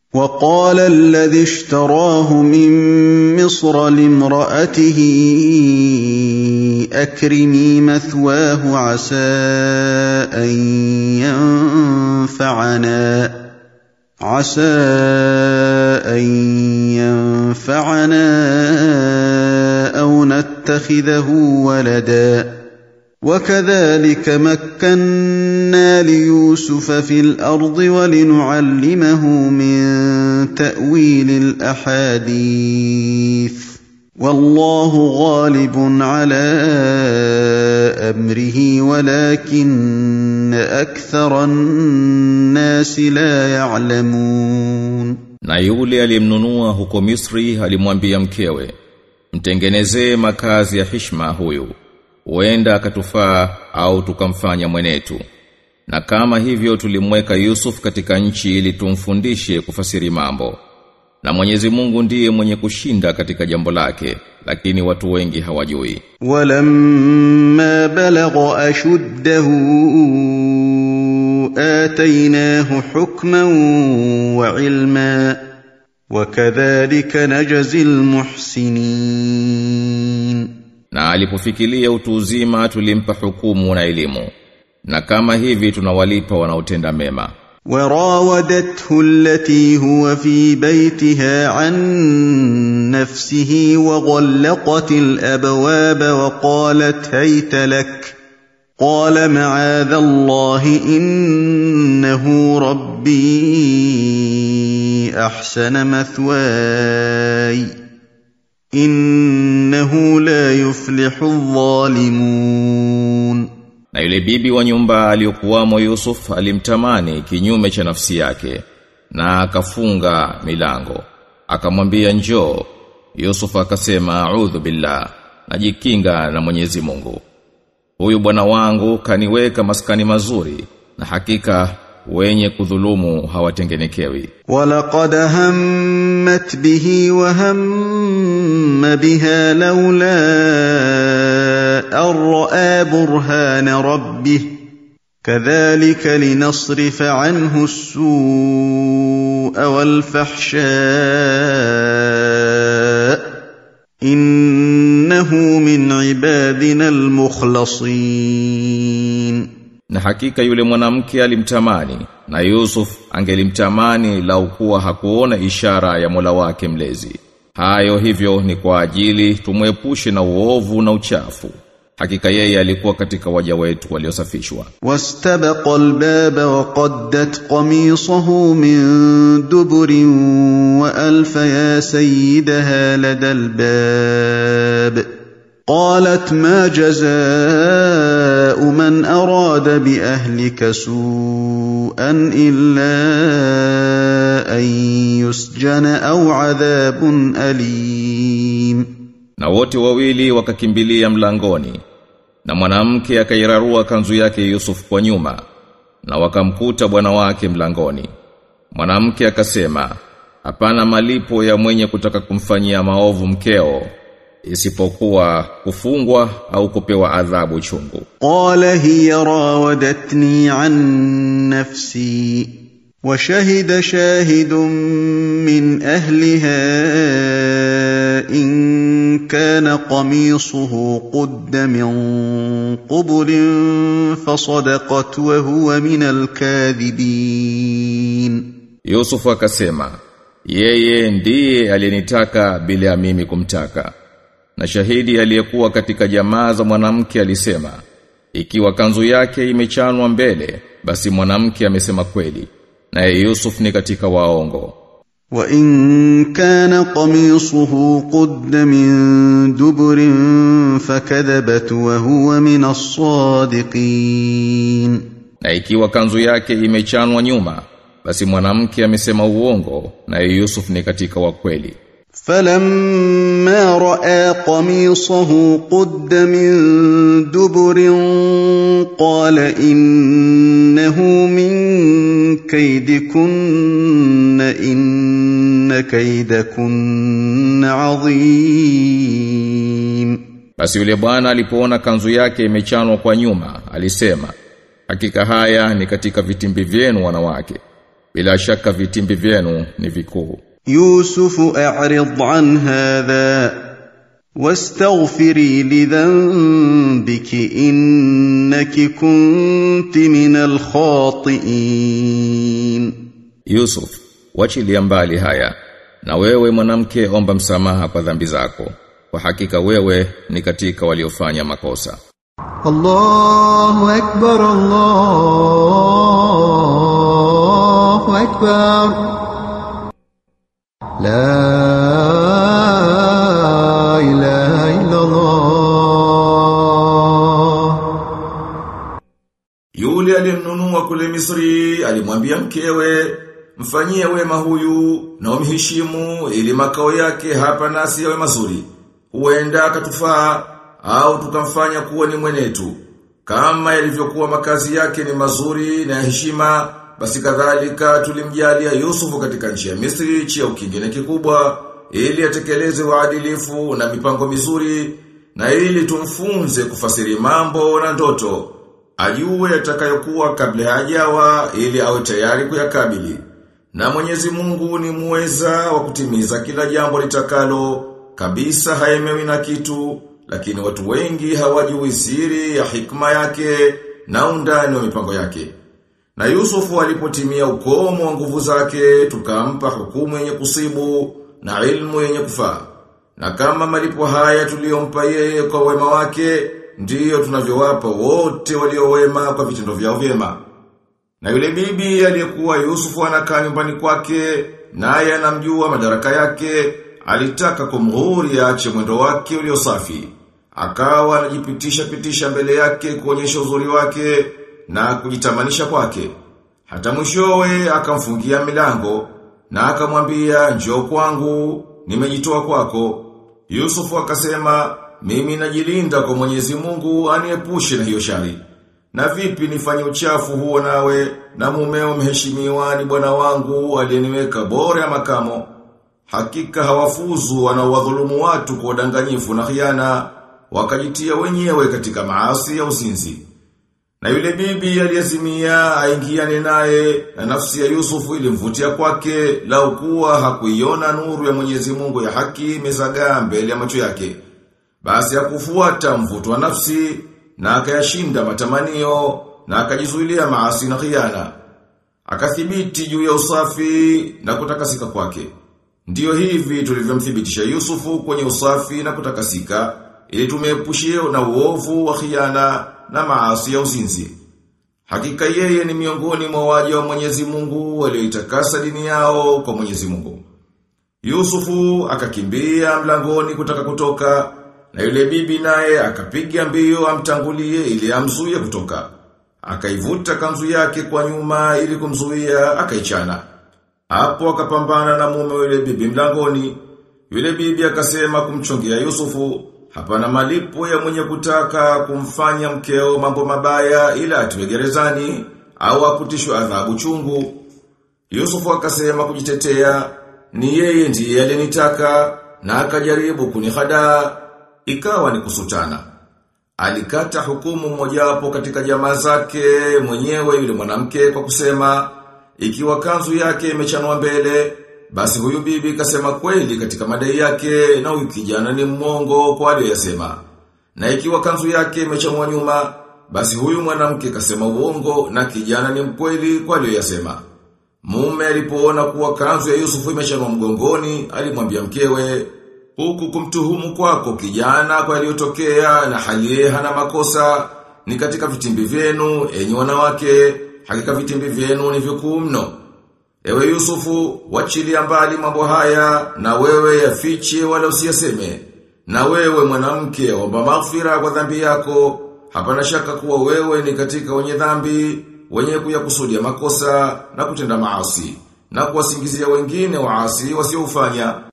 وقال الذي اشتراه من مصر لامرأته أكرمي مثواه عسى أن ينفعنا عسى أن ينفعنا أو نتخذه ولدا وكذلك مكنا ليوسف في الأرض ولنعلمه من تأويل الأحاديث والله غالب على أمره ولكن أكثر الناس لا يعلمون Na yule aliyemnunua huko Misri alimwambia mkewe, mtengenezee makazi ya hishma huyu, huenda akatufaa au tukamfanya mwenetu. Na kama hivyo tulimweka Yusuf katika nchi ili tumfundishe kufasiri mambo. Na Mwenyezi Mungu ndiye mwenye kushinda katika jambo lake, lakini watu wengi hawajui. ولما بلغ أشده آتيناه حكما وعلما وكذلك نجزي المحسنين Na alipofikilia utu uzima tulimpa hukumu na elimu. Na kama hivi tunawalipa wanaotenda mema. وراودته التي هو في بيتها عن نفسه وغلقت الابواب وقالت هيت لك قال معاذ الله انه ربي احسن مثواي انه لا يفلح الظالمون Na yule bibi wa nyumba aliyokuwamo Yusuf alimtamani kinyume cha nafsi yake na akafunga milango. Akamwambia njoo. Yusuf akasema a'udhu billah, najikinga na Mwenyezi Mungu. Huyu bwana wangu kaniweka maskani mazuri na hakika wenye kudhulumu hawatengenekewi. ولقد همت به وهم بها لولا أن رأى برهان ربه كذلك لنصرف عنه السوء والفحشاء إنه من عبادنا المخلصين Na hakika yule mwanamke alimtamani na Yusuf angelimtamani lau kuwa hakuona ishara ya Mola wake mlezi. Hayo hivyo ni kwa ajili tumwepushe na uovu na uchafu. Hakika yeye alikuwa katika waja wetu waliosafishwa. واستبق الباب وقدت قميصه من دبر والف يا سيدها لدى الباب قالت ما جزاء من اراد باهلك سوءا الا ان يسجن او عذاب اليم Na wote wawili wakakimbilia mlangoni. Na mwanamke akairarua kanzu yake Yusuf kwa nyuma na wakamkuta bwana wake mlangoni. Mwanamke akasema, "Hapana malipo ya mwenye kutaka kumfanyia maovu mkeo isipokuwa kufungwa au kupewa adhabu chungu." قال هي راودتني عن نفسي وشهد شاهد من اهلها ان كان قميصه قد من قبل فصدقت وهو من الكاذبين Yusuf akasema, "Yeye ndiye aliyenitaka bila ya mimi kumtaka." Na shahidi aliyekuwa katika jamaa za mwanamke alisema, "Ikiwa kanzu yake imechanwa mbele, basi mwanamke amesema kweli." Naye Yusuf ni katika waongo. وان كان قميصه قد من دبر فكذبت وهو من الصادقين Na ikiwa kanzu yake imechanwa nyuma, basi mwanamke amesema uongo, naye Yusuf ni katika wakweli. فلما راى قميصه قد من دبر قال انه من كيدكن ان كيدكن عظيم Basi yule bwana alipoona kanzu yake imechanwa kwa nyuma, alisema, "Hakika haya ni katika vitimbi vyenu wanawake, bila shaka vitimbi vyenu ni vikuu يوسف أعرض عن هذا واستغفري لذنبك إنك كنت من الخاطئين Yusuf wachilia mbali haya na wewe mwanamke omba msamaha kwa dhambi zako kwa hakika wewe ni katika waliofanya makosa الله أكبر الله أكبر لا إله إلا الله Yule aliyemnunua kule Misri alimwambia mkewe mfanyie wema huyu na umheshimu ili makao yake hapa nasi yawe mazuri. Huenda akatufaa au tukamfanya kuwa ni mwenetu. Kama yalivyokuwa makazi yake ni mazuri na ya heshima, basi kadhalika tulimjalia Yusufu katika nchi ya Misri cheo kingine kikubwa ili atekeleze uadilifu na mipango mizuri na ili tumfunze kufasiri mambo na ndoto ajue yatakayokuwa kabla hajawa ili awe tayari kuyakabili. Na Mwenyezi Mungu ni muweza wa kutimiza kila jambo litakalo, kabisa haemewi na kitu, lakini watu wengi hawajui siri ya hikma yake na undani wa mipango yake. Na Yusufu alipotimia ukomo wa nguvu zake, tukampa hukumu yenye kusibu na ilmu yenye kufaa. Na kama malipo haya tuliyompa yeye kwa wema wake, ndiyo tunavyowapa wote walio wema kwa vitendo vyao vyema. Na yule bibi aliyekuwa Yusufu anakaa nyumbani kwake, naye anamjua madaraka yake, alitaka kumghuri aache mwendo wake ulio safi. Akawa anajipitisha pitisha mbele yake kuonyesha uzuri wake na kujitamanisha kwake. Hata mwishowe akamfungia milango na akamwambia njoo kwangu, nimejitoa kwako. Yusufu akasema, mimi najilinda kwa Mwenyezi Mungu aniepushe na hiyo shari. Na vipi nifanye uchafu huo nawe na mumeo mheshimiwa ni bwana wangu aliyeniweka bora ya makamo. Hakika hawafuzu wanaowadhulumu watu kwa udanganyifu na khiana wakajitia wenyewe katika maasi ya uzinzi. Na yule bibi aliyezimia aingiane naye na nafsi ya Yusufu ilimvutia kwake lau kuwa hakuiona nuru ya Mwenyezi Mungu ya haki imezagaa mbele ya macho yake. Basi hakufuata mvuto wa nafsi na akayashinda matamanio na akajizuilia maasi na khiana. Akathibiti juu ya usafi na kutakasika kwake. Ndiyo hivi tulivyomthibitisha Yusufu kwenye usafi na kutakasika ili tumeepushie na uovu wa khiana na maasi ya uzinzi. Hakika yeye ni miongoni mwa waja wa Mwenyezi Mungu walioitakasa dini yao kwa Mwenyezi Mungu. Yusufu akakimbia mlangoni kutaka kutoka na yule bibi naye akapiga mbio amtangulie ili amzuie kutoka. Akaivuta kanzu yake kwa nyuma ili kumzuia akaichana. Hapo akapambana na mume wa yule bibi mlangoni. Yule bibi akasema kumchongea Yusufu, hapana malipo ya mwenye kutaka kumfanya mkeo mambo mabaya ila atiwe gerezani au akutishwe adhabu chungu. Yusufu akasema kujitetea, ni yeye ndiye alinitaka na akajaribu kunihadaa ikawa ni kusutana. Alikata hukumu mojawapo katika jamaa zake mwenyewe yule mwanamke kwa kusema ikiwa kanzu yake imechanwa mbele basi huyu bibi kasema kweli katika madai yake na huyu kijana ni mmongo kwa aliyoyasema. Na ikiwa kanzu yake imechanwa nyuma basi huyu mwanamke kasema uongo na kijana ni mkweli kwa aliyoyasema. Mume alipoona kuwa kanzu ya Yusufu imechanwa mgongoni alimwambia mkewe huku kumtuhumu kwako kijana kwa yaliyotokea na hali hana makosa ni katika vitimbi vyenu enyi wanawake hakika vitimbi vyenu ni vikuu mno ewe Yusufu wachilia mbali mambo haya na wewe yafiche wala usiyaseme na wewe mwanamke omba maghfira kwa dhambi yako hapana shaka kuwa wewe ni katika wenye dhambi wenye kuyakusudia makosa na kutenda maasi na kuwasingizia wengine waasi wasiofanya